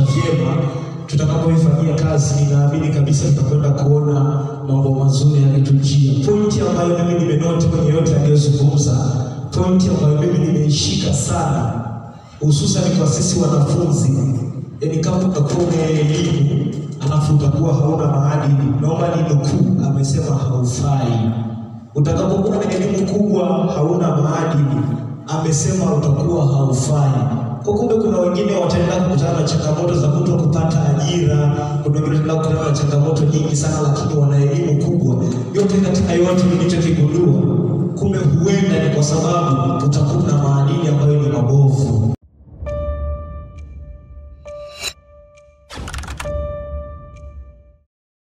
vyema. Tutakapoifanyia kazi, ninaamini kabisa tutakwenda kuona mambo mazuri yakitujia. Pointi ambayo mimi nimenoti kwenye yote aliyozungumza, pointi ambayo mimi nimeishika sana, hususan kwa sisi wanafunzi, yaani kama utakuwa una elimu alafu utakuwa hauna maadili, naomba ni nukuu, amesema haufai. Utakapokuwa na elimu kubwa hauna maadili, amesema utakuwa haufai. Kwa kumbe, kuna wengine wataenda kukutana na changamoto za kuto kupata ajira, kuna wengine wataenda kukutana na changamoto nyingi sana, lakini wana elimu kubwa. Yote katika yote nilichokigundua, kumbe huenda ni kwa sababu utakuwa na maadili